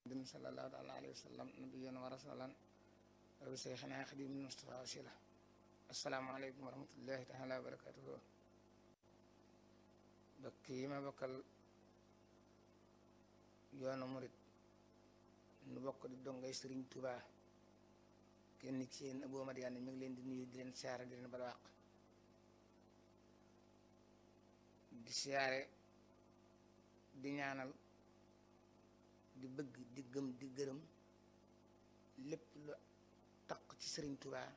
محمد صلى الله تعالى عليه وسلم نبيا ورسولا وشيخنا خديم المصطفى وسيلة السلام عليكم ورحمة الله تعالى وبركاته bokk yi ma bokkal yoonu murit nu bokk di dongay Sëriñ Tuubaa kenn ci yéen Abou Madiyane mi ngi leen di nuyu di leen siyaare di leen balwaq di siyaare di ñaanal di bëgg di gëm di gërëm lépp lu taq ci Sëriñ Tuubaa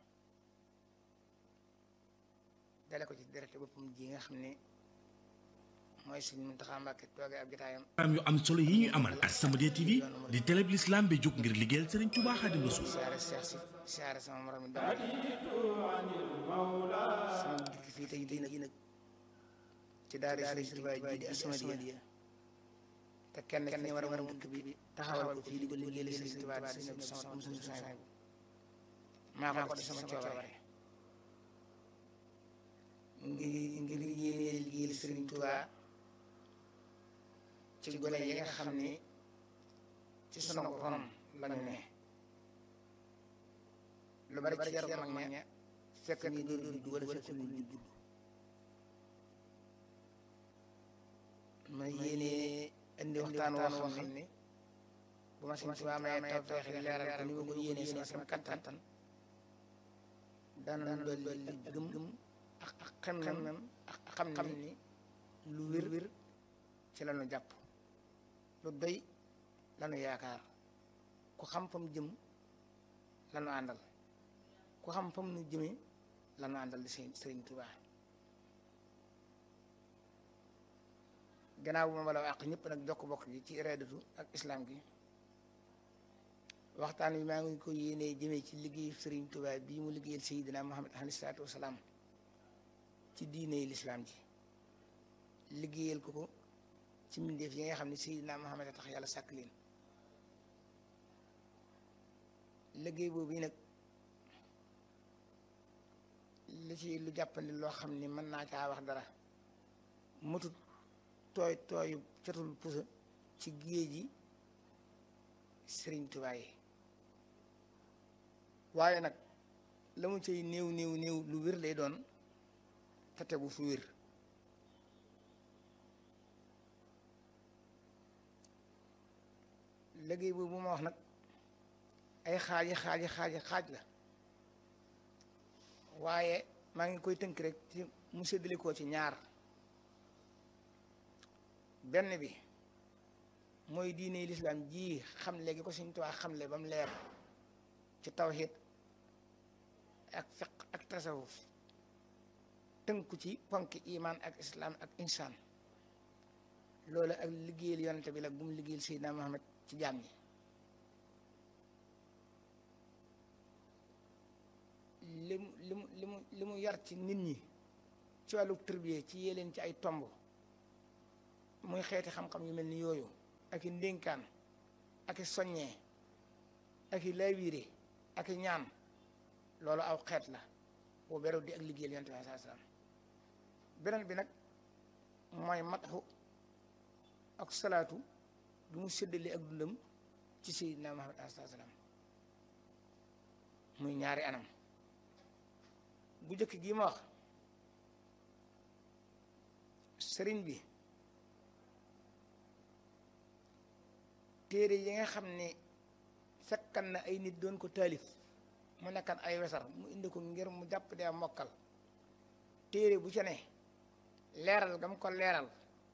dale ko ci derete boppam ji nga xam ne mooy suñ Muntaxa Mbàkke toogee ab jotaayam am yu am solo yi ñuy amal ak As-Samadiyya TV di télé bi l'islam bi jóg ngir liggéeyal Sëriñ Tuubaa Xaadimu Rasuul siyaare Seex si siyaare sama morom mi dama sama dikk fii tey jii nag nag ci daara Sëriñ Tuubaa ji di As-Samadiyya te kenn kenn war a war a dëkk bi taxawal ko fii di ko liggéeyal Sëriñ Tuubaa di Sëriñ sama am suñu saa maa ko def ci sama coobare ngir ngir yéene liggéeyal Sëriñ Tuubaa ci gone yi nga xam ni ci sunu ronam lañu ne lu bari ci yaram mag ña fekk ni dóor dóor du wala fekk ni ñu judd ma yéene indi waxtaan woo xam ni bu ma Sëriñ Tuubaa may tawfeex leeral ko ni ma ko yéene sama sama kattan dana dolli gëm gëm ak xam nem ak xam ni lu wér wér ci lañu jàpp lu doy lanu yaakaar ku xam fa mu jëm lanu àndal ku xam fa mu nu jëmee lanu àndal di sëriñ sëriñ Tuubaa gannaaw bu ma bala àq ñëpp nag jokk bokk gi ci iradatu ak islam gi waxtaan wi maa ngi ko yéenee jëmee ci liggéeyu sëriñ Tuubaa bii mu liggéeyal Seydina Muhammad alayhi salaatu wasalaam ci diine lislaam ji liggéeyal ko ko ci mbindeef yi nga xam ne Seydina Muhammad a tax yàlla sàkk leen liggéey boobu yi nag li ci lu jàppandi loo xam ni mën naa caa wax dara mutut tooy tooyu catul pusa ci géej ji Sëriñ Tuubaa yi waaye nag la mu cay néew néew néew lu wér lay doon te tegu fu wér liggéey boobu bu ma wax nag ay xaaji xaaji xaaji xaaj la waaye maa ngi koy tënk rek ci mu séddale koo ci ñaar benn bi mooy diine lislaam ji xam léegi ko Sëriñ Tuubaa xamle ba mu leer ci tawhid ak fiq ak tasawuf tënku ci ponki iman ak islam ak insaan loolu ak liggéeyal yonente bi la bu mu liggéeyal Seydina Muhammad ci jaam ñi li mu li mu li mu li mu yar ci nit ñi ci wàllu tërbiye ci yéleen ci ay tomb muy xeeti xam-xam yu mel ni yooyu ak i ndénkaan ak i soññee ak i laawiire ak i ñaan loolu aw xeet la boo berew di ak liggéeyal yonent bi saa salaam beneen bi nag mooy matxu ak salaatu bi mu séddale ak dundam ci Seydina Muhammad alayhi salaam muy ñaari anam bu njëkk gii ma wax sëriñ bi téere yi nga xam ne fekkan na ay nit doon ko taalif mu nekkan ay wesar mu indi ko ngir mu jàpp dee mokkal téere bu ca ne leeral gam ko leeral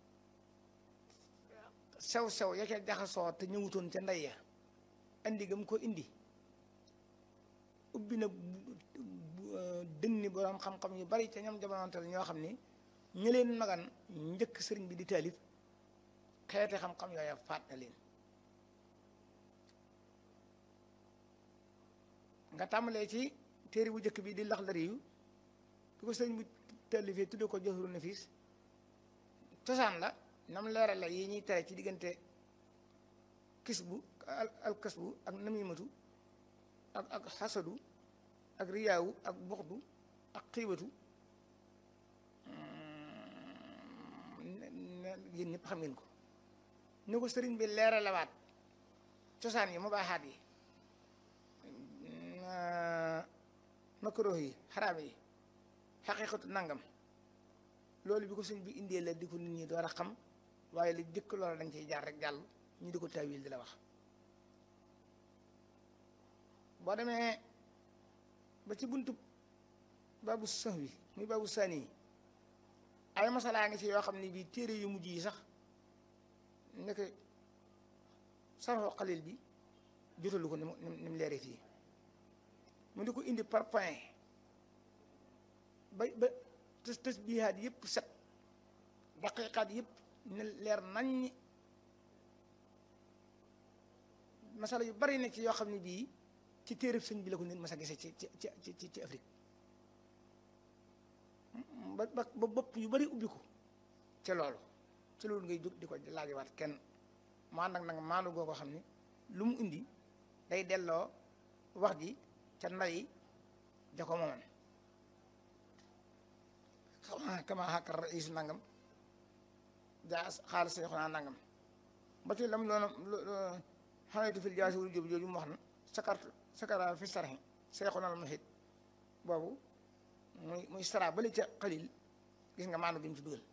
sew-sew ya ca jaxasoo te ñëwutoon ca ndey ya indi gam ko indi ubbi na dënni boroom xam-xam yu bari ca ñoom jamonontal ñoo xam ni ñu leen magan njëkk sëriñ bi di taalif xeeti xam-xam yooya faat na leen nga tàmbalee ci téere bu njëkk bi di Laxdari yu bi ko sëriñ bi taalifee tudde ko Jawharu Nafiis cosaan la nam leeral la yi ñuy tere ci diggante kis bu al kas bu ak namimatu ak ak xasadu ak riyaawu ak buxdu ak xiibatu yéen ñëpp xam ngeen ko ni ko sëriñ bi leeralawaat cosaan yi mu baaxaat yi makruh yi xaraam yi xaqiqatu nangam loolu bi ko sëñ bi indee la di ko nit ñi door a xam waaye li jëkk loola dañ ciy jaar rek jàll ñu di ko tawil di la wax boo demee ba ci buntu baabu sëx bi muy baabu sani yi ay masalaa ngi ci yoo xam ne bii téere yu mujj yi sax nekk sarxoo xalil bi jotalu ko ni mu ni mu leeree fii mu di ko indi par point ba ba tës tës biihaat yëpp set daqiqaat yëpp ne leer nañ masala yu bari ne ci yoo xam ne bii ci téereb sëñ bi la ko nit mas a gisee ci ci ci ci ci Afrique ba ba ba bopp yu bari ubbi ko ci loolu ci loolu ngay jóg di ko laajewaat kenn mu ànd ak nag maanu goo ko xam ne lu mu indi day delloo wax ji ca ndayi ja ko mooman xama kama xàkkar rais nangam jaa xaalis say xonaa nangam ba ci lam loona xanaytu fil jaasi wul jóobi jooju mu wax na sakart sakara fi sarxi say xonal muhit boobu muy muy sara bali ca xalil gis nga maanu gi mu ci dugal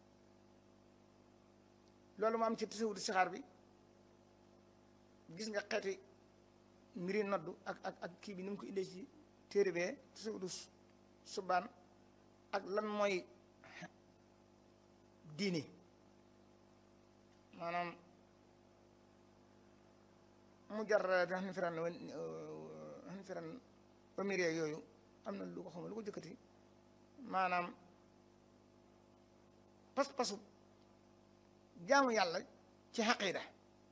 loolu mu am ci tasawudu sixaar bi gis nga xeeti mbiri noddu ak ak ak kii bi ni mu ko indee ci téere bee tasawudu subaan ak lan mooy diini maanaam mu jar xan firan xan firan omire yooyu am na lu ko xam lu ko jëkkati maanaam pas-pasu jaamu yàlla ci xaqiida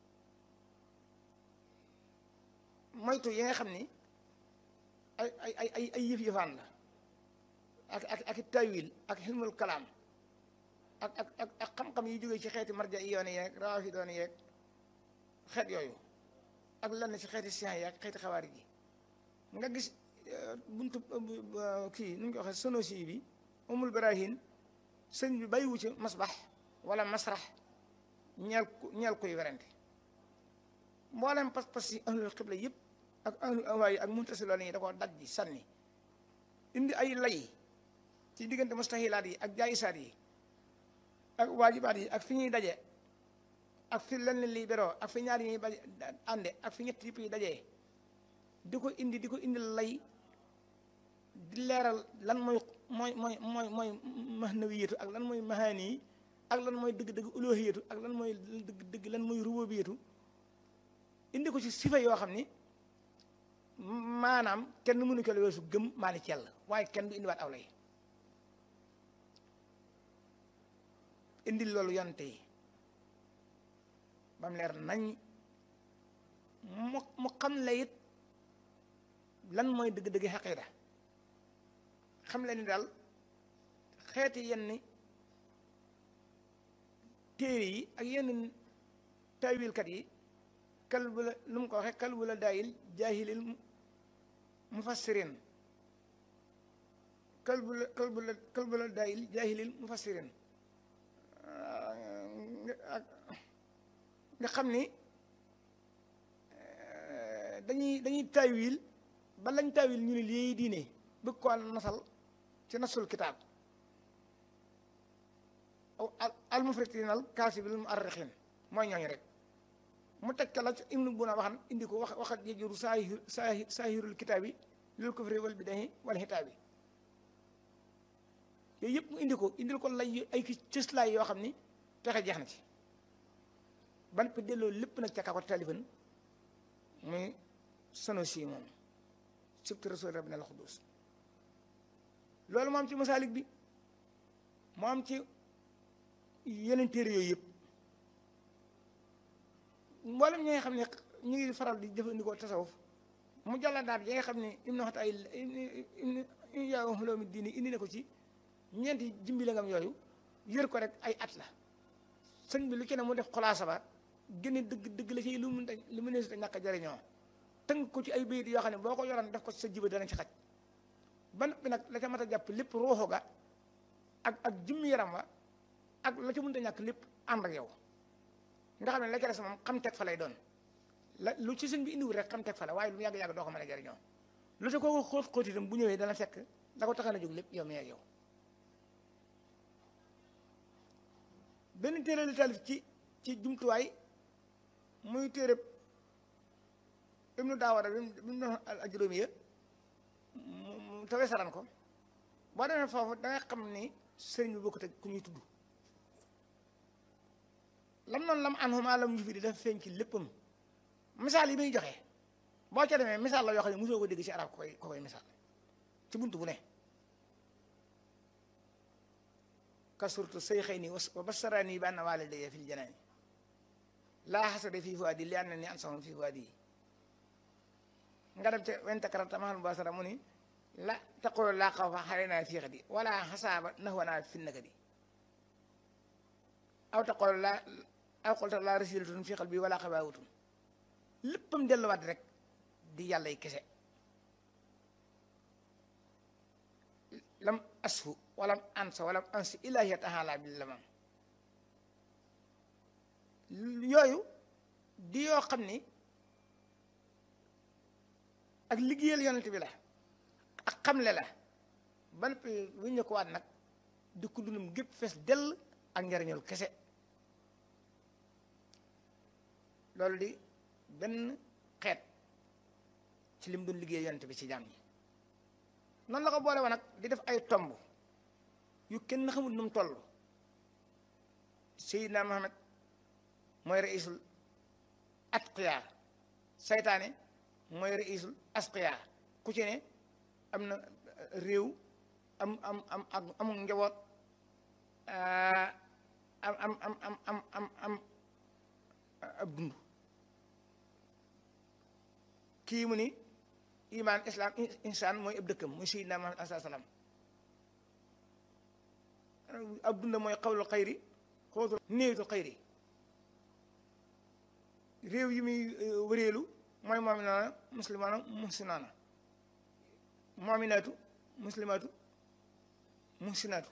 moytu yi nga xam ni ay ay ay ay ay yëf yëfaan la ak ak ak tawil ak xilmul kalaam ak ak ak ak xam-xam yi jógee ci xeeti marja yi yoon yeeg rawaafi doon yeeg xeet yooyu ak lenn ci xeeti science yi ak xeeti xawaari ji nga gis buntu kii nu ñu ko waxee sonosi bi umul barahin sëñ bi bàyyiwu ci masbax wala masrax ñeel ku ñeel koy werante mboolem pas-pas yi ahlul xibla yëpp ak ahlul awaa yi ak muntasiloon yi da koo daj ji sànni indi ay lay ci diggante mustahilaat yi ak jaayisaat yi ak waajibaat yi ak fi ñuy daje ak fi lenn liy beroo ak fi ñaar yi ñuy baje ànde ak fi ñett yëpp yi dajee di ko indi di ko indi lay di leeral lan mooy mooy mooy mooy mooy mahnawiyatu ak lan mooy mahaani yi ak lan mooy dëgg-dëgg uluhiyatu ak lan mooy dëgg dëgg lan mooy rububiyatu indi ko ci sifa yoo xam ni maanaam kenn mënu ko la weesu gëm maa ni ci yàlla waaye kenn du indiwaat aw lay indi loolu yonte yi ba mu leer nañ mu mu xam la it lan mooy dëgg-dëgg xaqiida xam le ni daal xeeti yenn téere yi ak yenn taawilkat yi kal bu la lu mu ko waxee kal bu la daayil jaahilil mufassirin kal bu la kal bu la kal bu la daayil jaahilil mufassirin nga xam ni dañuy dañuy taawil ba lañ taawil ñu ne lii diine bëgg ko nasal ci nasul kitaab al mufritin al kaasibil mu arrixin mooy ñooñu rek mu teg ca la ci ibnu buna waxan indi ko wax waxat yejuru saahir saahirul kitaab yi lil kufri wal bidahi wal xitaabi yooyu yëpp mu indi ko indil ko lay ay ki cëslaay yoo xam ni texe jeex na ci ban pe delloo lépp nag ca kaa ko talifan muy Sanusi moom sibti rasul rabbil al xudus loolu moo am ci masaalik bi moo am ci yeneen téere yooyu yëpp mboolem ñi nga xam ne ñu ngi faral di jëfandikoo tasawuf mu jàlla daal yi nga xam ne im na waxta ay im yaa xuloomi diini indi na ko ci ñeenti jimbi la ngam yooyu yër ko rek ay at la sëñ bi lu ci ne mu def xulaasa ba gën a dëgg dëgg la ci lu mu lu mu ne si ñàkk a jëriñoo tënk ko ci ay bayit yoo xam ne boo ko yoroon def ko sa jiba dana ci xaj ba noppi nag la ca mat a jàpp lépp ruuxu ga ak ak jimmi yaram wa ak la ca mënta ñàkk lépp ànd ak yow nga xam ne la ca des moom xam teg fa lay doon la lu ci sëñ bi indiwul rek xam teg fa la waaye lu mu yàgg-yàgg doo ko mën a jariñoo lu te kooku xóot xóot itam bu ñëwee dana fekk la ko taxan a jóg lépp yow mi ak yow benn téere la taalif ci ci jumtuwaay muy téere ibnu daawara bi mu doon ak juróomi ya mu tawee saran ko boo demee foofu da nga xam ni sëriñ bi bokkut ak ku ñuy tudd lam noonu lam an xuma lam ñu fi di dafa feeñ ci léppam misaal yi muy joxe boo ca demee misaal la yoo xam ne mosoo ko dégg ci arab ko koy ko koy misaal ci buntu bu ne kasurtu say xëy ni wa basarani bi anna walidayya fil janaani laa xasada fii fuadi li anna ni ansahum fii fuadi yi nga dem ca wenta karata mahal basara mu ni la taqulu laa xawfa xalenaa fii xadi wala xasaaba nahwanaa fi nakadi aw taqulu laa aw qulta laa rasilatun fii qalbi wala xabaawutun léppam delluwaat rek di yàlla yi kese lam asfu walam ansa walam ansi ilaahi taala bi lamam yooyu di yoo xam ni ak liggéeyal yonent bi la ak xamle la ba noppi bu ñu ko waat nag di ko dundum gépp fees dell ak njariñul kese loolu di benn xeet ci lim doon liggéey yonent bi ci jaam ñi noonu la ko boole woon nag di def ay tomb yu kenn xamul nu mu toll Seydina Muhammad mooy raisul atqiya saytaane mooy raisul asqiya ku ci ne am na réew am am am am amul njaboot am am am am am am am ab dund kii mu ni iman islam insaan mooy ab dëkkam muy Seydina Muhammad alayhi salaam ab dunda mooy xawlu xayri xootul néewitu xayri réew yi muy wëreelu mooy moominaana muslimaana muhsinaana moominaatu muslimaatu muhsinaatu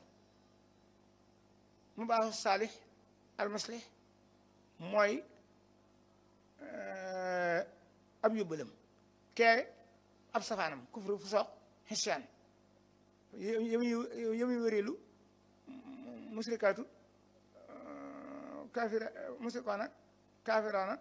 mu baaxu saalix almuslih mooy ab yóbbalam kee ab safaanam kufru fu soq xisiyaan yëmuy yëmuy wëreelu musrikaatu kaafira musrikaana kaafiraana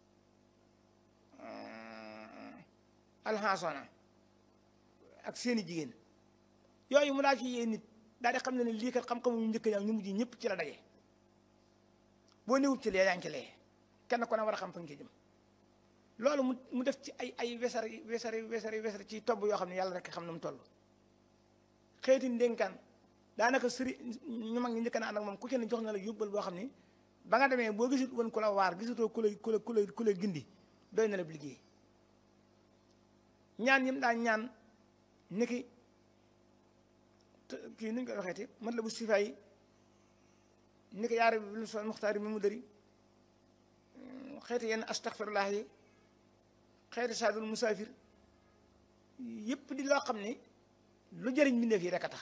alxaasona ak seeni jigéen yooyu mu daa ci yee nit daal di xam ne ne lii kat xam-xamu ñu njëkk ñaam ñu mujj ñëpp ci la daje boo newut ci lee yaa ngi ci lee kenn ko ne war a xam fa nga ci jëm loolu mu mu def ci ay ay wesari wesari wesari wesari ci tobb yoo xam ne yàlla rek xam na mu toll xeeti ndénkaan daanaka sëri ñu mag ñi njëkk na ànd ak moom ku ci ne jox na la yóbbal boo xam ni ba nga demee boo gisut woon ku la waar gisutoo ku la ku la ku la ku la gindi doy na la liggéey ñaan yim daa ñaan niki kii nuñ koy waxeeti mat la bu sifa yi niki yaara bi lu so muxtaari mi mu dëri xeeti yenn astaxfirullah yi xeeti saadul musaafir yëpp di loo xam ni lu jëriñ mbindeef yi rek a tax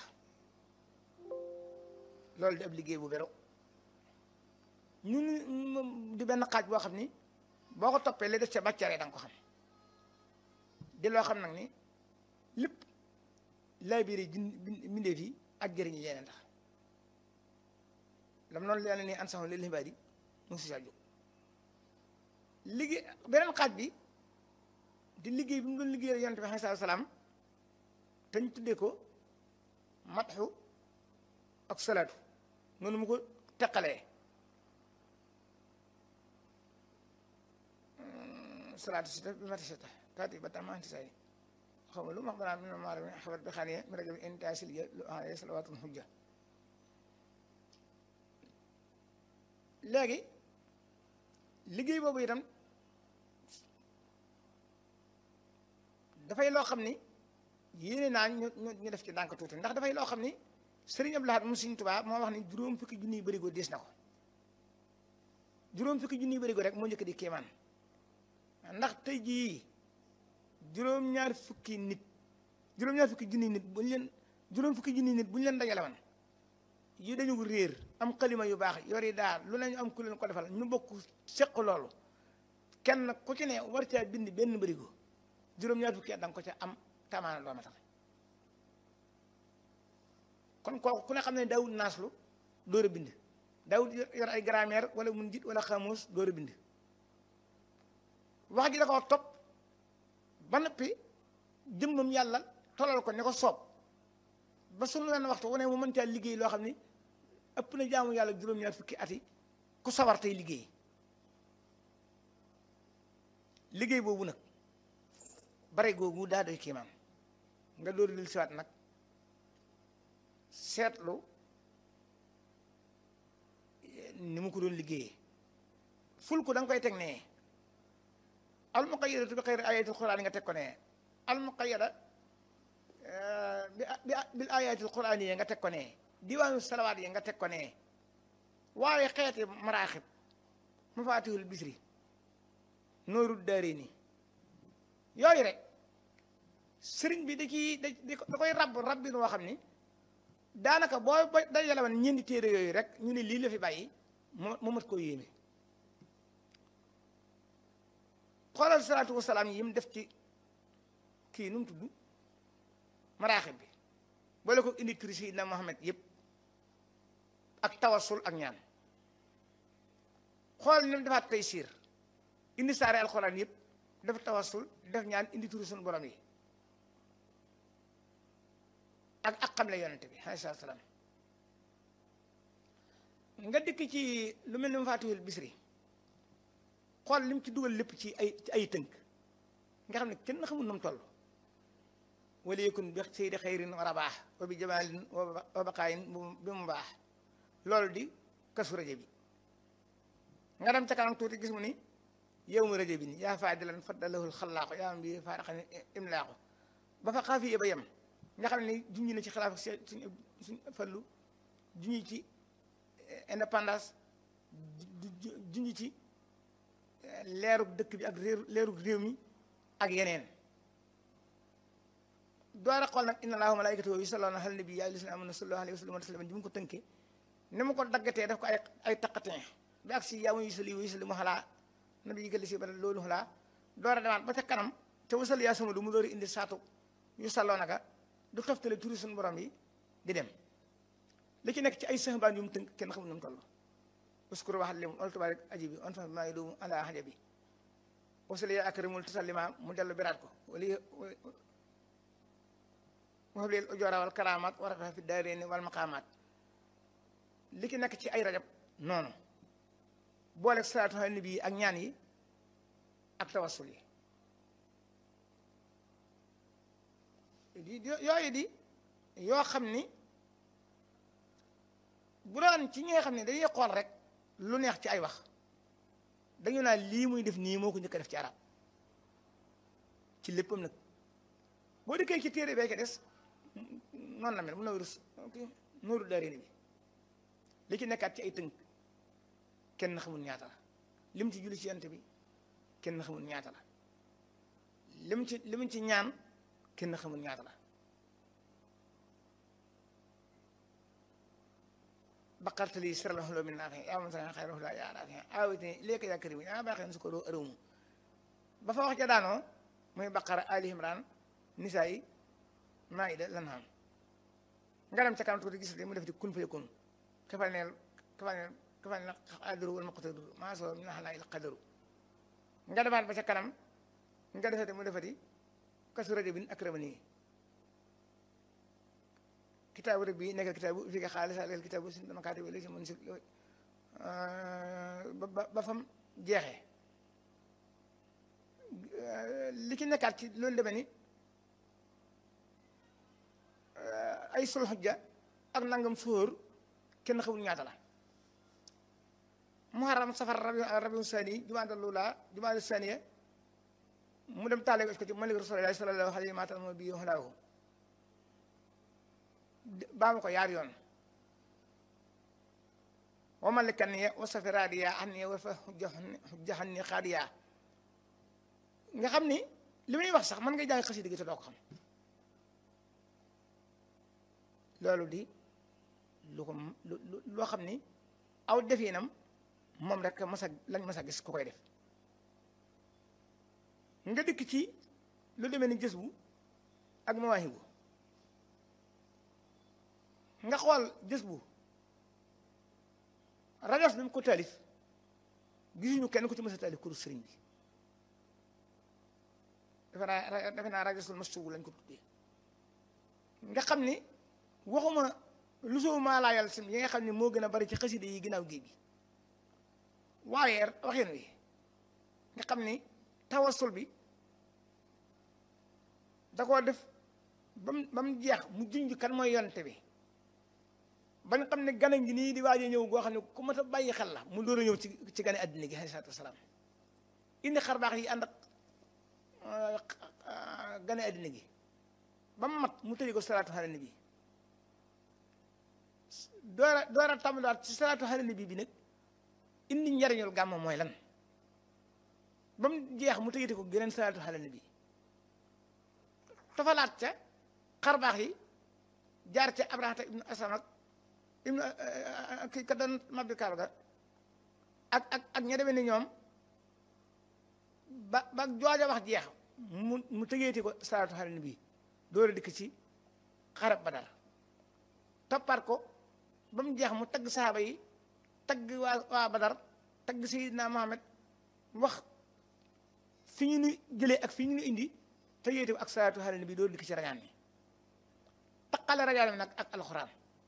loolu di ab liggéey bu bero ñun di benn xaaj boo xam ni boo ko toppee li def ca bàccaree da nga ko xam di loo xam nag ni lépp lay biiri mbindeef yi ak jëriñ yeneen tax lam noonu leen ni ansaxu lil ibaadi mu si sa jóg liggéey beneen xaaj bi di liggéey bi mu doon liggéeyal yonent bi alayhi salaam te ñu tuddee ko matxu ak salaatu noonu mu ko teqalee salaatu si bi mati sita taati ba tam anti say xaw ma lu ma wax danaa mi ne maara mi xabar bi xaaniya mi rajo bi inta siliya lu aye salawaatun xujja léegi liggéey boobu itam dafay loo xam ni yéene naa ñu ñu def ci ndànk tuuti ndax dafay loo xam ni Sëriñ Abdou Lahad mu Sëriñ Tuubaa moo wax ni juróom fukki junniy bërigo diis na ko juróom fukki junniy bërigo rek moo njëkk di kéemaan ndax tey jii juróom-ñaar fukki nit juróom-ñaar fukki junniy nit bu ñu leen juróom fukki junniy nit bu ñu leen dajale woon yi dañu réer am xalima yu baax yori daal lu nañu am ku leen ko defal ñu bokk seq loolu kenn ku ci ne war caa bind benn bërigo juróom-ñaar fukki at da nga ko ca am tamaana doo matal kon kooku ku ne xam ne daawul naaslu door a bind daawul yor ay grammaire wala mun jit wala xamuus door a bind wax ji da koo topp ba noppi jëmmam yàlla tolal ko ne ko soob ba sunu leen waxtu wu ne mu mën caa liggéey loo xam ni ëpp na jaamu yàlla juróom-ñaar fukki at yi ku sawar tey liggéey liggéey boobu nag bare googu daa doy kiimaan nga door lil siwaat nag seetlu ni mu ko doon liggéeyee ful ko da nga koy teg nee al muqayyadatu bi xayri ayatil quraan nga teg ko nee al muqayyada bi bil ayatil quraan yi nga teg ko nee diwaanu salawaat yi nga teg ko nee waaye xeeti maraaxib mafaatihul bisri nooru daarayni yooyu rek sëriñ bi da ciy da da koy rab rab bi noo xam ni daanaka boo ba dajale woon ñeenti téere yooyu rek ñu ne lii la fi bàyyi mu mu mat koo yéeme xoolal salaatu wasalaam yi mu def ci kii nu mu tudd maraaxib bi boole ko indi turi Seydina Muhammad yëpp ak tawasul ak ñaan xool ni mu defaat tey siir indi saare alxuraan yëpp def tawasul def ñaan indi turi suñu borom yi ak ak xam la yonente bi alayhi salaam nga dikk ci lu mel ni mu faatihul bisri xool lim ci dugal lépp ci ay ci ay tënk nga xam ne kenn xamul nu mu toll wala yëkkun bi saydi xayrin wa rabaax wa bi jamaalin wa baqaayin bi mu baax loolu di kasu rajo bi nga dem ca kanam tuuti gis mu ni yow mu rajo bi ni yaa faadilan faddalahul xalaaqu yaa am bi faaraxan imlaaqu ba fa xaafi ba yem nga xam ne junñi na ci xilaaf suñ suñ fallu junñi ci indépendance junñi ci leerug dëkk bi ak réeru leerug réew mi ak yeneen door a xool nag inna allaha malaikatahu yusalluna ala nabi ya ayyuhallazina amanu sallu alayhi wa sallimu taslima ji mu ko tënkee ni mu ko daggatee daf ko ay ay taqatin bi ak si yaa ma yusalli wa yusallimu ala nabi yi gëlli si ba loolu xalaa door a demaat ba ca kanam te wasal yaa sama du mu door a indi saatu yu salloo naka du toftale turi suñu borom yi di dem li ci nekk ci ay sëxbaan yu mu tënk kenn xamul nu mu toll uskuru waxat lim ol tubarik aji bi on fa maa ngi doomu ala xaja bi wasali yaa akramul tasallima mu dellu biraat ko wali waxab leel ujoora wal karamaat war a fi daareeni wal maqaamaat li ci nekk ci ay rajab noonu boole salaatu ala nabi ak ñaan yi ak tawassul yi yooyu di yoo xam ni bu doon ci ñi nga xam ne dañuy xool rek lu neex ci ay wax dañu naan lii muy def nii moo ko njëkk a def ci arab ci léppam nag boo dikkee ci téere bee ke des noonu la mel mun na wérus nooru daaréeni bi li ci nekkaat ci ay tënk kenn xamul ñaata la lim ci julli ci yant bi kenn xamul ñaata la lim ci lim ci ñaan kenn xamul ñaata la baqartali siralahuloo min naafi yaa man sana xayrahula yaa naafi awitini léegi yaa karim yaa baaxee su ko doo ërëmu ba fa wax ja daanoo muy baqara ali imran nisaa yi maayida lan xam nga dem ca kanam tuuti gis mu def di kun fa yakun kafal neel kafal neel kafal neel qadiru wal muqtadiru maa soo min xalaa il qadaru nga demaat ba ca kanam nga defati mu defati kasu rajo bin akramani kitaabu rek bi nekk kitaabu fi nga xaalis alal kitaabu si dama kaati wala si mën si ba ba fam jeexee li ci nekkaat ci loolu demee ni ay sul xujja ak nangam sóor kenn xamul ñaata la muharram safar rabi rabiu sani jumaada lula jumaada saniya mu dem taale ko ci malik rasulillahi sallallahu alayhi wa sallam bi xalaahu baamu ko yaar yoon wa malikan ya wa safiraadiya an ya wa fa xujjaxan ni xaadiya nga xam ni li muy wax sax mën nga jàng xasida gi te doo ko xam loolu di lu ko loo xam ni aw definam moom rek mas a lañ mas a gis ku koy def nga dikk ci lu demee ni gës bu ak mawaahibu nga xool gës bu rajos bi mu ko taalif gisuñu kenn ku ci mës a taalif kuru sëriñ bi defe naa defe naa rajosul mastubu lañ ko tuddee nga xam ni waxuma lu soo maa laayal sim yi nga xam ne moo gën a bari ci xasida yi ginnaaw géej gi waaye waxin wi nga xam ni tawasul bi da koo def ba mu ba mu jeex mu junj kan mooy yonte bi ba nga xam ne gane gi nii di waaj a ñëw goo xam ne ku mat a bàyyi xel la mu door a ñëw ci ci gane àddina gi alayhi salaatu wasalaam indi xar baax yi ànd ak gane àddina gi ba mu mat mu tëri ko salaatu ala nabi door a door a tàmbaliwaat ci salaatu ala nabi bi nag indi njariñul gàmm mooy lan ba mu jeex mu tëjati ko geneen salaatu ala nabi tofalaat ca xar baax yi jaar ca abrahata ibnu asam ak ibnu kii ka doon mabbi kaaba ga ak ak ak ña demee ni ñoom ba ba jooja wax jeex mu mu tëjeeti ko salaatu ala nabi door a dikk ci xarab badar toppaat ko ba mu jeex mu tagg saaba yi tagg waa waa badar tagg sayidina Muhammad wax fi ñu nu jëlee ak fi ñu nu indi te yéete ak salaatu ala nabi door dikk ci rajaan bi taqale rajaan bi nag ak alxuraan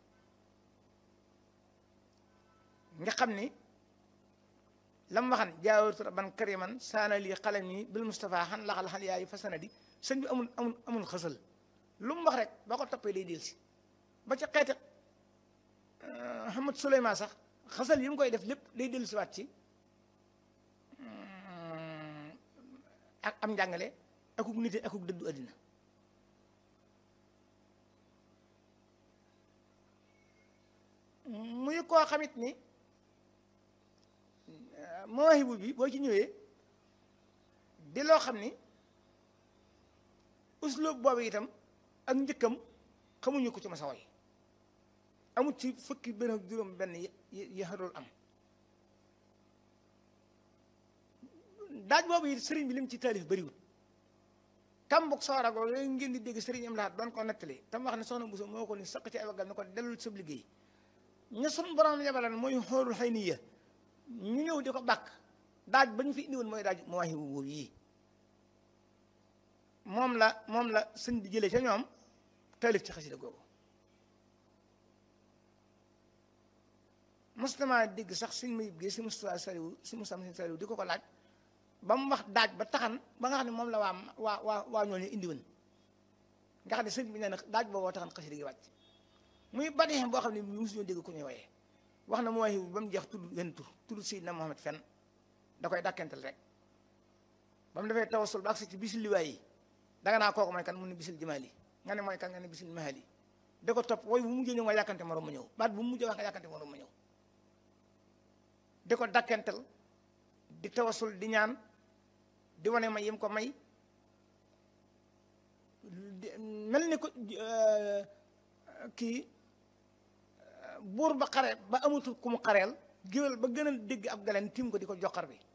nga xam ni lam waxan jaawatu rabban kariman saana lii xalami bil Mustafa xan laxal xan yaayu fa sanadi sëñ bi amul amul amul xësal lu mu wax rek boo ko toppee day delsi ba ca xeeti Hamad Souleymane sax xasal yi mu koy def lépp day dellusiwaat ci ak am njàngale akuk nite akuk dëddu àddina muy koo xamit ni mawaahibu bi boo ci ñëwee di loo xam ni usloob boobu itam ak njëkkam xamuñu ko ci masa way amul ci fukki benn ak juróom benn yi xarul am daaj boobu it sëriñ bi lim ci taalif bëriwul kambuk sooragoo yooyu ngeen di dégg sëriñ am laat doon ko nettali tam wax ne soxna Bousso moo ko ni saq ci ay waggal ne ko dellul sab liggéey ña sun borom yabalan mooy xoolul xëy ni ya ñu ñëw di ko bàkk daaj ba ñu fi indiwoon mooy daaj mawaahibu boobu yii moom la moom la sëñ bi jëlee ca ñoom taalif ci xasida googu mostama dégg sax suñ mayib gi si Moustapha Saliou si Moustapha Saliou Saliou di ko ko laaj ba mu wax daaj ba taxan ba nga xam ne moom la waa waa waa waa ñooñu indiwoon nga xam ne sëñ bi nee na daaj booboo taxan xasida gi wàcc muy badee boo xam ne mosuñoo dégg ku ñuy woyee wax na mooy ba mu jeex tudd wenn tur tudd Seydina Mohamed fenn da koy dàkkental rek ba mu defee tawasul ba agsi ci bisil liwaay yi danga naa kooku mooy kan mu ne bisil jimaali nga ne mooy kan nga ne bisil mahali da ko topp wooy bu mujjee ñëw nga yàkkante morom ma ñëw baat bu mu mujjee wax nga yàkkante morom ma ñëw di ko dakkental di tawasul di ñaan di wane may yim ko may mel ni ko kii buur ba xare ba amatul ku mu xareel géwél ba gën a dégg ab galeen tim ko di ko joxar bi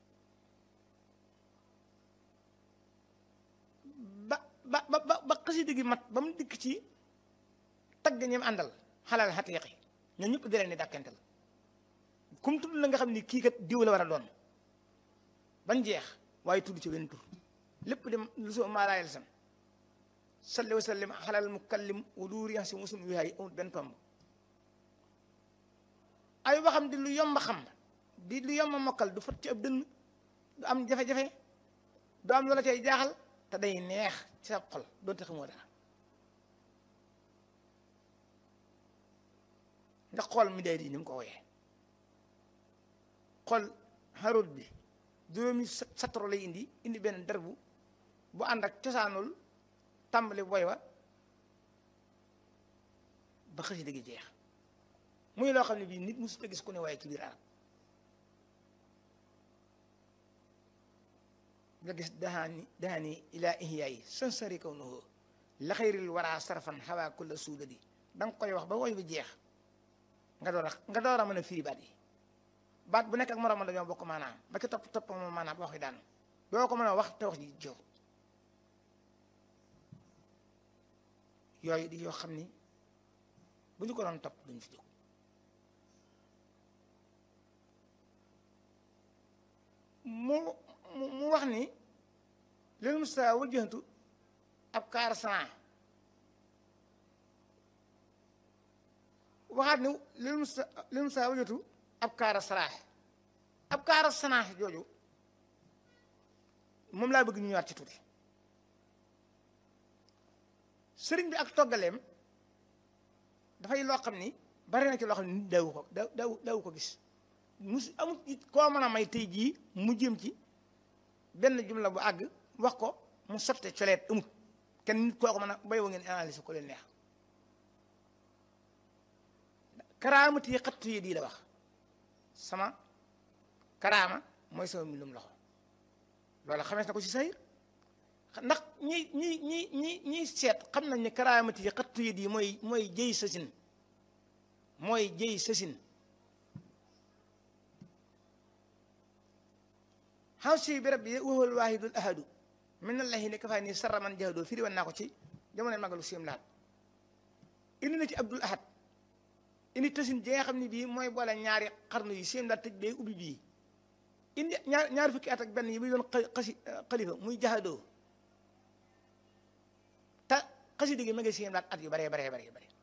ba ba ba ba xasida gi mat ba mu dikk ci tagg ñim àndal xalal xatiiqi ñoo ñëpp di leen di dakkental kum tudd la nga xam ni kii kat diw la war a doon bañ jeex waaye tudd ci wenn tur lépp dem lu soo maalaayal sam salli wa sallim xalal mukallim wa duuri si musum wihaay amul benn tomb ay waxam di lu yomb xam di lu yomb mokkal du fot ci ab dënn du am jafe-jafe du am loola cay jaaxal te day neex ci sa xol doonte xamoo dara nga xool mi day di ni mu ko woyee xool xarut bi juróomi satoro lay indi indi benn derbu bu ànd ak cosaanul tàmbali boy wa ba xasida gi jeex muy loo xam ne bii nit mosut a gis ku ne waaye ci biir arab nga gis dahaani dahaani ilaa ihyaayi sansari kaw na hoo la xayril waraa sarfan xawaa kulla suudadi da nga koy wax ba woy bi jeex nga door a nga door a mën a firi baat yi baat bu nekk ak moroom dañoo bokk maanaam ba ci topp topp moom maanaam wax yi daan doo ko mën a wax te wax ji jow yooyu di yoo xam ni bu ñu ko doon topp duñ fi jóg mu mu wax ni leen musta wajjantu ab kaar sana waxaat ni leen musta leen musta wajjantu ab kaara saraax ab kaara sanaax jooju moom laa bëgg ñu ñëwaat ci tuuti sëriñ bi ak toggaleem dafay loo xam ni bari na ci loo xam ni nit daawu ko daawu daawu ko gis mus amut it koo mën a may tey jii mu jëm ci benn jumla bu àgg wax ko mu sotte coleet amut kenn nit koo ko mën a bay wa ngeen analyse ko leen neex karaamati xattu yi di la wax sama karaama mooy sama mbindum loxo loolu xamees na ko ci sayir ndax ñi ñi ñi ñi ñiy seet xam nañ ne karaamati yi xattu yi mooy mooy jëy sasin mooy jëy sasin xaw si bi rabbi waxal waahidul ahadu min allahi ne kafaay nii sarra man jahadoo firi wan naa ko ci jamono magalu siim laat indi na ci abdul ahad indi tësin ji nga xam ne bii mooy boole ñaari xarnu yi siim laat tëj bee ubbi bii indi ñaar ñaari fukki at ak benn yi muy doon xasi xalifa muy jahadoo te xasi digg ma ngi siim laat at yu baree baree baree bare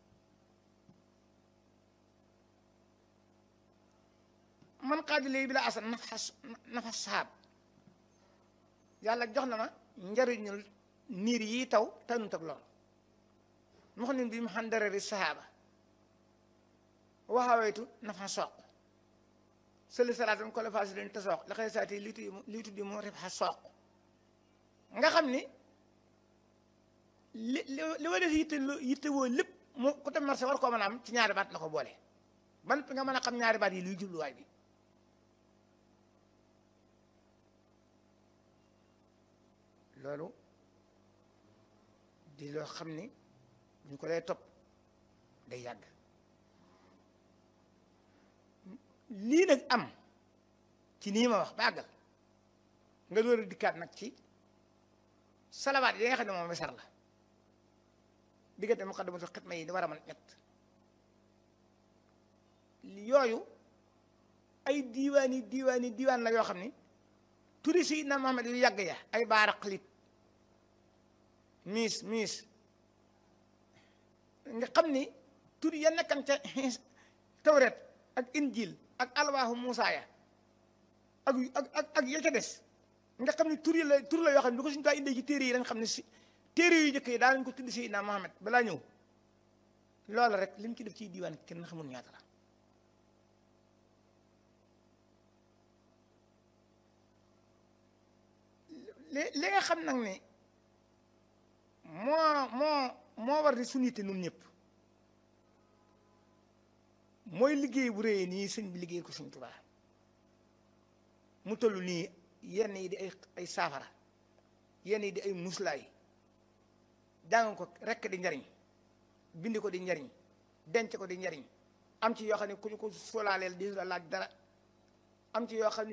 man xaadi léegi bi la asan nafa nafa saab yàlla jox na ma njariñul niir yi taw tanut ak lool mu xam ne bi mu xam darari sahaaba waxawaytu nafa sooq sëli salaatam ko la faasi leen te sooq la xëy saati lii tuddi lii tuddi mu ref xa sooq nga xam ni li li wa def yitte yitte woo lépp mu ku dem marché war koo mën a am ci ñaari baat la ko boole ban nga mën a xam ñaari baat yi luy jubluwaay bi loolu di loo xam ni ñu ko lay topp day yàgg lii nag am ci nii ma wax bàggal nga door a dikkaat nag ci salawaat yi nga xam ne moom wesar la diggante muqaddamatul xidma yi di war a mën ñett yooyu ay diiwaan yi diiwaan yi diiwaan la yoo xam ni turi si na Muhammad yu yàgg ya ay baara xalit miis miis nga xam ni tur ya nekkan ca tawret ak injil ak alwaahu Muusaa ya ak ak ak ak ya ca des nga xam ni tur yi la tur la yoo xam ne du ko suñu taa indee ci téere yi dañ xam ne si téere yu njëkk yi daa nañ ko tudd si na Muhammad balaa ñëw loola rek li mu ci def ci diiwaan kenn xamul ñaata la li li nga xam nag ne moo moo moo war di suñu yitte nun ñëpp mooy liggéey bu réyee nii sëñ bi liggéey ko Sëñ Tuubaa mu toll nii yenn yi di ay ay saafara yenn yi di ay muslaay jàng ko rekk di njariñ bind ko di njariñ denc ko di njariñ am ci yoo xam ne ku ñu ko solaaleel di la laaj dara am ci yoo xam ne